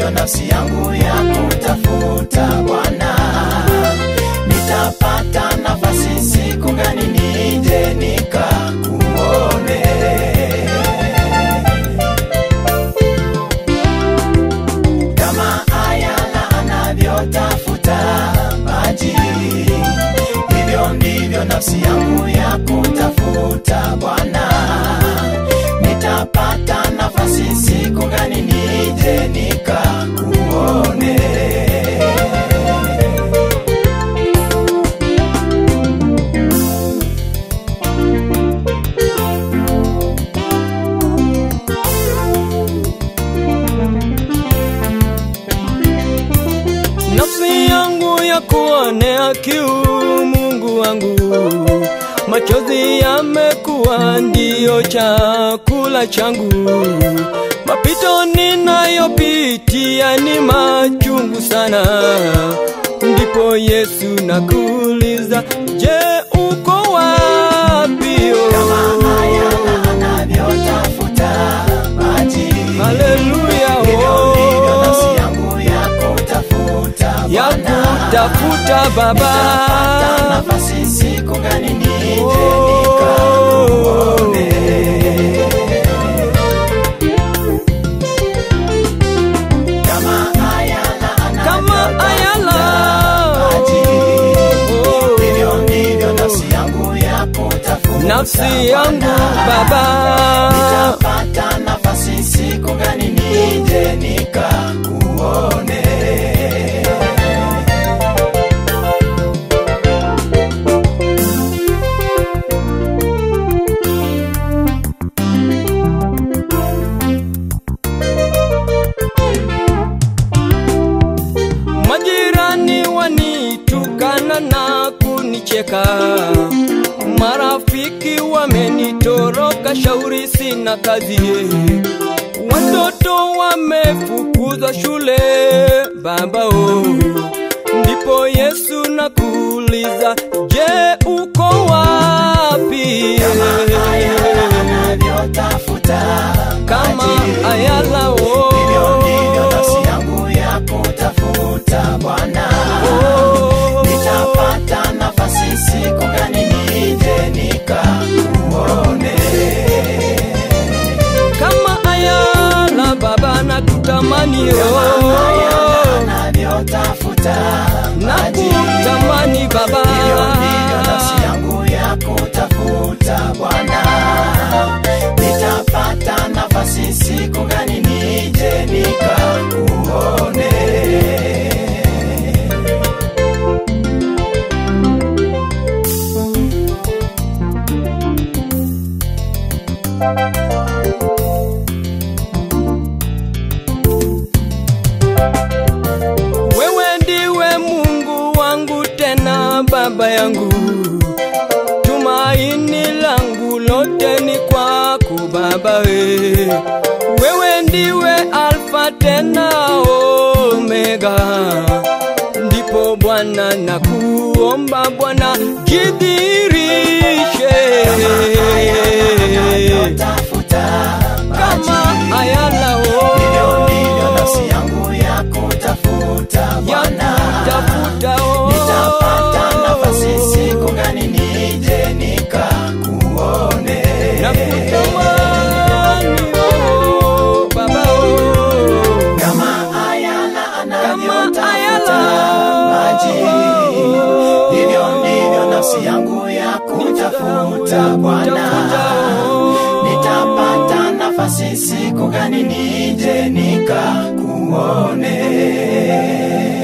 ndivyo nafsi yangu ya kutafuta Bwana. Nitapata nafasi siku gani nije nikakuone? Kama ayala anavyotafuta maji, hivyo ndivyo nafsi yangu ya kutafuta Bwana. Nitapata nafasi siku gani nije nikakuone? nafsi yangu ya kuonea kiu Mungu wangu, machozi yamekuwa ndiyo chakula changu, mapito ninayopitia ni machungu sana. Ndipo Yesu nakuuliza, je, uko wapi? Kama ayala anavyotafuta maji, Haleluya, hivyo ndivyo nafsi oh, yangu ya kutafuta ya Bwana. kutafuta Nitapata Baba. nafasi siku gani nije Oh. nikakuone? Kama ayala kama ayala maji, Oh, hivyo ndivyo nafsi yangu ya kutafuta nafsi yangu Baba, Nitapata nafasi siku gani nije nikakuone? majirani wanitukana na kunicheka, marafiki wamenitoroka, shauri sina kazi, watoto wamefukuzwa shule, Baba oh. Ndipo Yesu nakuuliza, je, uko wapi? Kama ayala anavyotafuta Kama maji, ayala oh. hivyo ndivyo nafsi yangu ya kutafuta Bwana. Oh. Nitapata nafasi siku gani nije nikakuone? kama ayala baba na kutamani Ayala anavyotafuta na maji, kutamani baba Hivyo ndivyo nafsi yangu ya kutafuta Bwana. Nitapata nafasi siku gani nije nikakuone? wewe ndiwe Mungu wangu tena baba yangu tumaini langu lote ni kwako baba we wewe ndiwe alfa tena omega ndipo Bwana na kuomba Bwana jidhirishe Tafuta kama ayala hivyo ndivyo nafsi oh, yangu ya kutafuta ya Bwana. kutafuta oh, Nitapata nafasi siku gani nije nikakuone? na kutamani oh, baba oh, Kama ayala kama anavyotafuta ayala maji, oh, hivyo ndivyo nafsi yangu ya kutafuta Bwana. kutafuta, oh. Nitapata nafasi siku gani nije nikakuone?